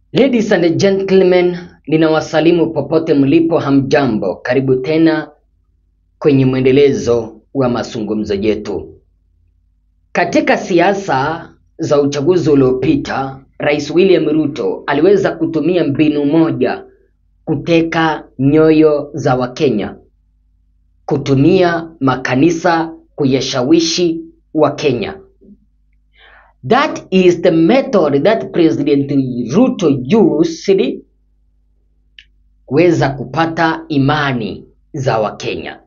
Ladies and gentlemen, ninawasalimu popote mlipo, hamjambo. Karibu tena kwenye mwendelezo wa mazungumzo yetu. Katika siasa za uchaguzi uliopita, Rais William Ruto aliweza kutumia mbinu moja kuteka nyoyo za Wakenya, kutumia makanisa kuyashawishi Wakenya. That is the method that President Ruto used kuweza kupata imani za Wakenya.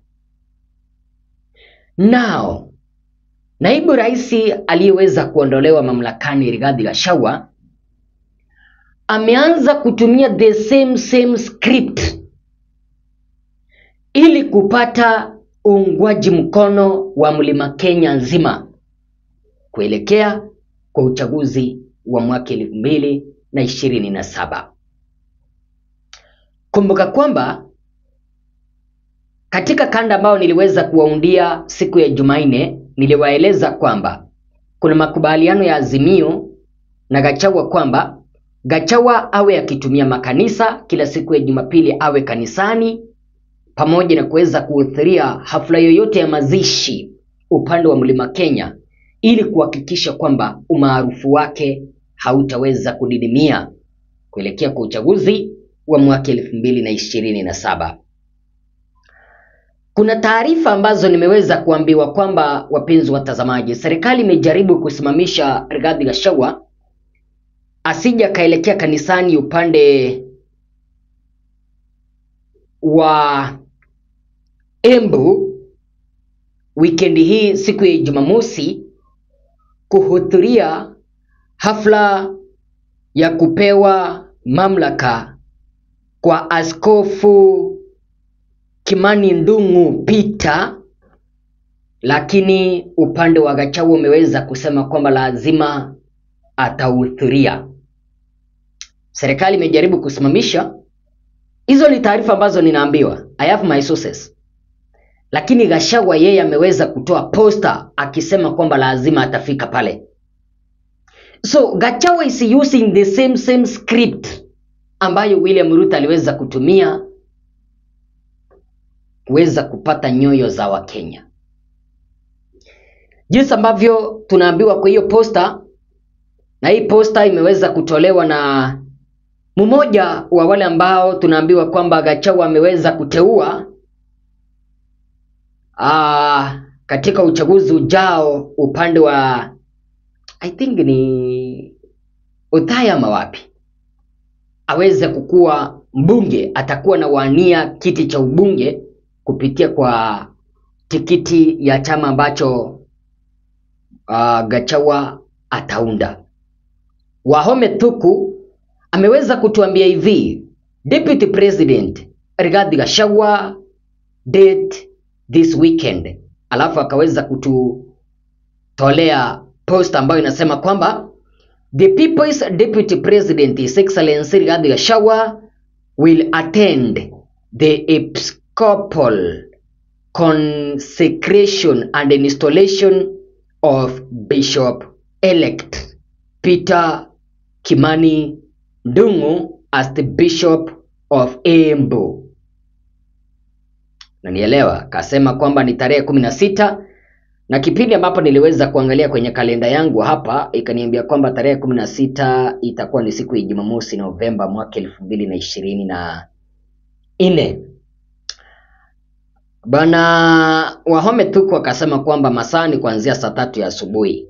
Now, naibu rais aliyeweza kuondolewa mamlakani Rigathi Gachagua ameanza kutumia the same same script ili kupata uungwaji mkono wa mlima Kenya nzima kuelekea kwa uchaguzi wa mwaka elfu mbili na ishirini na saba. Kumbuka kwamba katika kanda ambayo niliweza kuwaundia siku ya Jumanne, niliwaeleza kwamba kuna makubaliano ya Azimio na Gachagua kwamba Gachagua awe akitumia makanisa kila siku ya Jumapili, awe kanisani pamoja na kuweza kuhudhuria hafla yoyote ya mazishi upande wa mlima Kenya ili kuhakikisha kwamba umaarufu wake hautaweza kudidimia kuelekea kwa uchaguzi wa mwaka elfu mbili na ishirini na saba. Kuna taarifa ambazo nimeweza kuambiwa kwamba, wapenzi watazamaji, serikali imejaribu kusimamisha Rigathi Gachagua asije akaelekea kanisani upande wa Embu wikendi hii siku ya Jumamosi kuhudhuria hafla ya kupewa mamlaka kwa Askofu Kimani Ndung'u Peter, lakini upande wa Gachagua umeweza kusema kwamba lazima atahudhuria. Serikali imejaribu kusimamisha. Hizo ni taarifa ambazo ninaambiwa, I have my sources lakini Gachagua yeye ameweza kutoa posta akisema kwamba lazima atafika pale. So Gachagua is using the same same script ambayo William Ruto aliweza kutumia kuweza kupata nyoyo za Wakenya, jinsi ambavyo tunaambiwa kwa hiyo posta, na hii posta imeweza kutolewa na mmoja wa wale ambao tunaambiwa kwamba Gachagua ameweza kuteua Ah, katika uchaguzi ujao upande wa I think ni Othaya ama wapi aweze kukuwa mbunge, atakuwa na wania kiti cha ubunge kupitia kwa tikiti ya chama ambacho uh, Gachagua ataunda. Wahome Thuku ameweza kutuambia hivi, Deputy President Rigathi Gachagua date this weekend, alafu akaweza kututolea post ambayo inasema kwamba the people's deputy president his excellency Rigathi Gachagua will attend the episcopal consecration and installation of bishop elect Peter Kimani Ndung'u as the bishop of Embu nanielewa kasema kwamba ni tarehe kumi na sita na kipindi ambapo niliweza kuangalia kwenye kalenda yangu hapa ikaniambia kwamba tarehe kumi na sita itakuwa ni siku ya Jumamosi Novemba mwaka elfu mbili na ishirini na nne. Bwana Wahome Thuku akasema kwamba masaa ni kuanzia saa tatu ya asubuhi.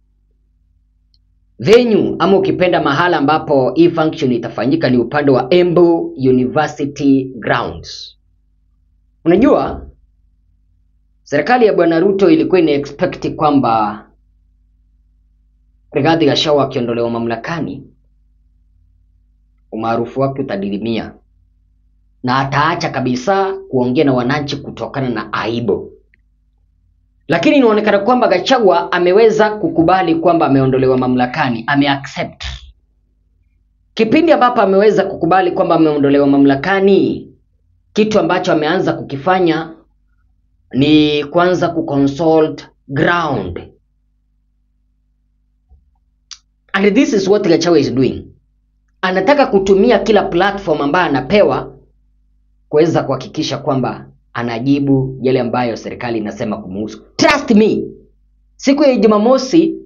Venue ama ukipenda mahala ambapo hii function itafanyika ni upande wa Embu University Grounds. Unajua, serikali ya bwana Ruto ilikuwa ina expect kwamba Rigathi Gachagua akiondolewa mamlakani, umaarufu wake utadidimia na ataacha kabisa kuongea na wananchi kutokana na aibu. Lakini inaonekana kwamba Gachagua ameweza kukubali kwamba ameondolewa mamlakani, ameaccept. Kipindi ambapo ameweza kukubali kwamba ameondolewa mamlakani, kitu ambacho ameanza kukifanya ni kwanza kuconsult ground and this is what Gachagua is doing anataka kutumia kila platform ambayo anapewa kuweza kuhakikisha kwamba anajibu yale ambayo serikali inasema kumuhusu. Trust me, siku ya Jumamosi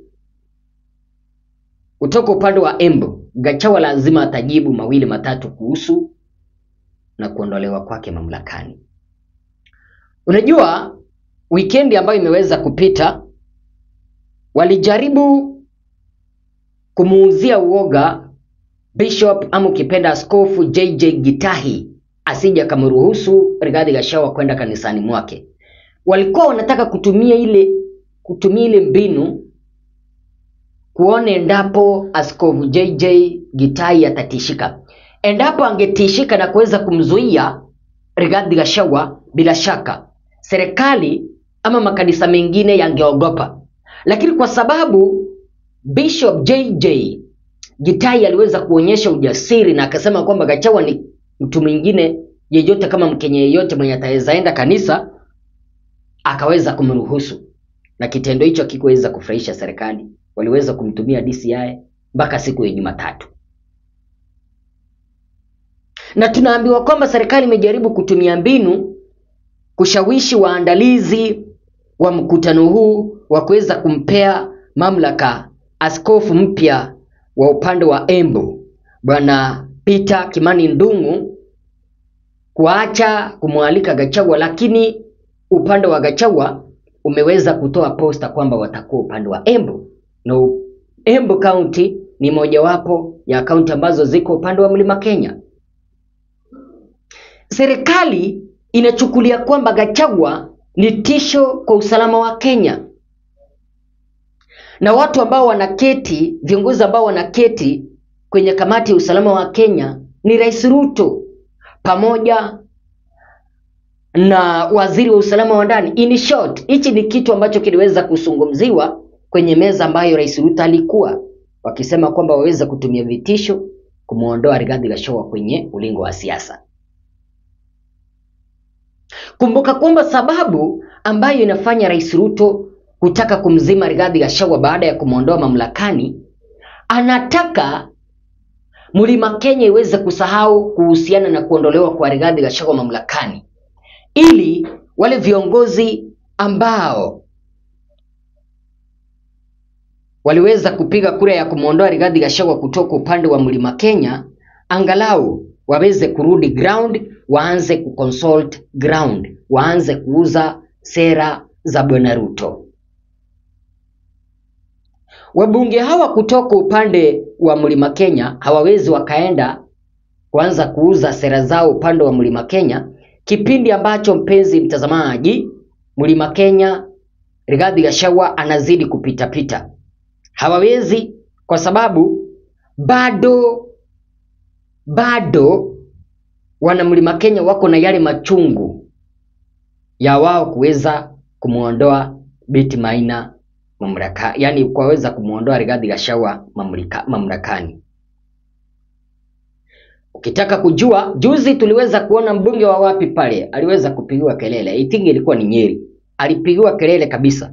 kutoka upande wa Embu, Gachagua lazima atajibu mawili matatu kuhusu na kuondolewa kwake mamlakani. Unajua, wikendi ambayo imeweza kupita walijaribu kumuuzia uoga Bishop ama ukipenda Askofu JJ Gitahi asije akamruhusu Rigathi Gachagua kwenda kanisani mwake. Walikuwa wanataka kutumia ile kutumia ile mbinu kuona endapo Askofu JJ Gitahi atatishika. Endapo angetishika na kuweza kumzuia Rigathi Gachagua, bila shaka serikali ama makanisa mengine yangeogopa, lakini kwa sababu Bishop JJ Gitahi aliweza kuonyesha ujasiri na akasema kwamba Gachagua ni mtu mwingine yeyote kama Mkenya yeyote mwenye ataweza enda kanisa, akaweza kumruhusu, na kitendo hicho hakikuweza kufurahisha serikali. Waliweza kumtumia DCI mpaka siku ya Jumatatu, na tunaambiwa kwamba serikali imejaribu kutumia mbinu kushawishi waandalizi wa mkutano huu wa kuweza kumpea mamlaka askofu mpya wa upande wa Embu Bwana Peter Kimani Ndung'u kuacha kumwalika Gachagua, lakini upande wa Gachagua umeweza kutoa posta kwamba watakuwa upande wa Embu na Embu County ni mojawapo ya kaunti ambazo ziko upande wa Mlima Kenya. Serikali inachukulia kwamba Gachagua ni tisho kwa usalama wa Kenya, na watu ambao wanaketi, viongozi ambao wanaketi kwenye kamati ya usalama wa Kenya ni Rais Ruto pamoja na waziri wa usalama wa ndani. In short, hichi ni kitu ambacho kiliweza kuzungumziwa kwenye meza ambayo Rais Ruto alikuwa wakisema kwamba waweza kutumia vitisho kumwondoa Rigathi Gachagua kwenye ulingo wa siasa. Kumbuka kwamba sababu ambayo inafanya Rais Ruto kutaka kumzima Rigathi Gachagua baada ya kumwondoa mamlakani, anataka Mlima Kenya iweze kusahau kuhusiana na kuondolewa kwa Rigathi Gachagua mamlakani, ili wale viongozi ambao waliweza kupiga kura ya kumwondoa Rigathi Gachagua kutoka upande wa Mlima Kenya angalau waweze kurudi ground, waanze kuconsult ground, waanze kuuza sera za Bwana Ruto. Wabunge hawa kutoka upande wa Mlima Kenya hawawezi wakaenda kuanza kuuza sera zao upande wa Mlima Kenya, kipindi ambacho mpenzi mtazamaji, Mlima Kenya Rigathi Gachagua anazidi kupitapita. Hawawezi kwa sababu bado bado wana Mlima Kenya wako na yale machungu ya wao kuweza kumwondoa Betty Maina mamlaka, yani kuweza kumwondoa Rigathi Gachagua mamlaka, mamlakani. Ukitaka kujua, juzi tuliweza kuona mbunge wa wapi pale aliweza kupigiwa kelele, I think ilikuwa ni Nyeri, alipigiwa kelele kabisa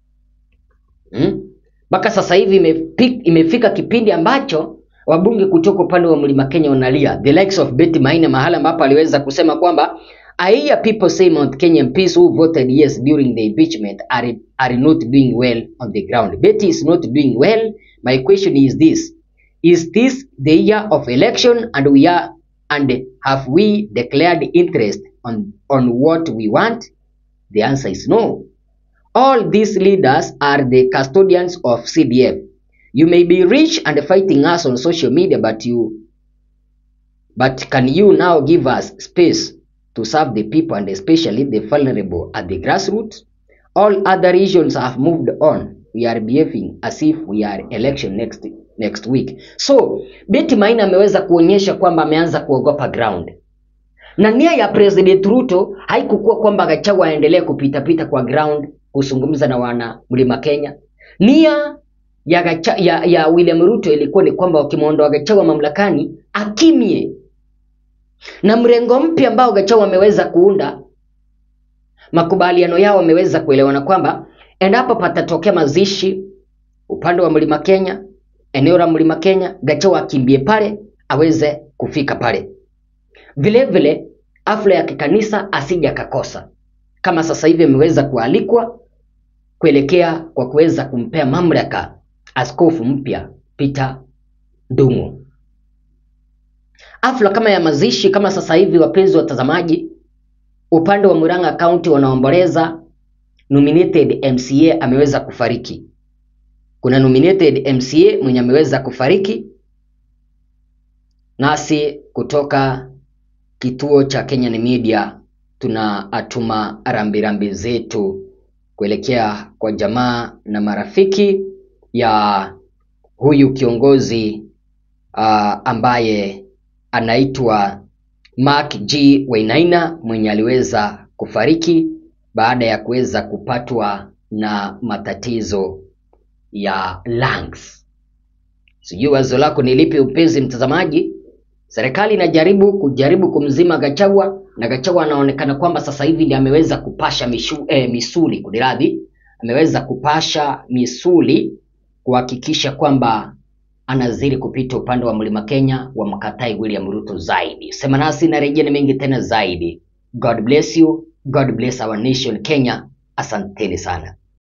mpaka hmm? Sasa hivi imefika, imefika kipindi ambacho wabunge kutoka upande wa Mlima Kenya wanalia, the likes of Betty Maina, mahala ambapo aliweza kusema kwamba I hear people say Mount Kenya MPs who voted yes during the impeachment are, are not doing well on the ground. Betty is not doing well. My question is this. Is this the year of election and we are and have we declared interest on, on what we want? The answer is no. All these leaders are the custodians of CDF. You may be rich and fighting us on social media, but you but can you now give us space to serve the people and especially the vulnerable at the grassroots? All other regions have moved on. We are behaving as if we are election next next week. So Betty Maina ameweza kuonyesha kwamba ameanza kuogopa ground, na nia ya President Ruto haikukuwa kwamba Gachagua aendelee kupitapita kwa ground kuzungumza na wana Mlima Kenya. Nia ya, Gacha, ya, ya William Ruto ilikuwa ni kwamba wakimwondoa Gachagua mamlakani akimie na mrengo mpya ambao Gachagua ameweza kuunda, makubaliano yao wameweza kuelewana kwamba endapo patatokea mazishi upande wa Mlima Kenya, eneo la Mlima Kenya, Gachagua akimbie pale aweze kufika pale. Vile vile hafla ya kikanisa asije akakosa, kama sasa hivi ameweza kualikwa kuelekea kwa kuweza kumpea mamlaka askofu mpya Peter Ndung'u. Hafla kama ya mazishi kama sasa hivi, wapenzi watazamaji, upande wa Murang'a County wanaomboleza nominated MCA ameweza kufariki. Kuna nominated MCA mwenye ameweza kufariki, nasi kutoka kituo cha Kenyan Media tunatuma rambirambi zetu kuelekea kwa jamaa na marafiki ya huyu kiongozi uh, ambaye anaitwa Mark G Wainaina mwenye aliweza kufariki baada ya kuweza kupatwa na matatizo ya lungs. Sijui wazo lako ni lipi, upenzi mtazamaji? Serikali inajaribu kujaribu kumzima Gachagua na Gachagua anaonekana kwamba sasa hivi ndiye ameweza kupasha mishu, eh, misuli kuniradhi, ameweza kupasha misuli kuhakikisha kwamba anazidi kupita upande wa mlima Kenya wa mkatai William Ruto zaidi. Sema nasi na rejea mengi tena zaidi. God bless you. God bless our nation Kenya. Asanteni sana.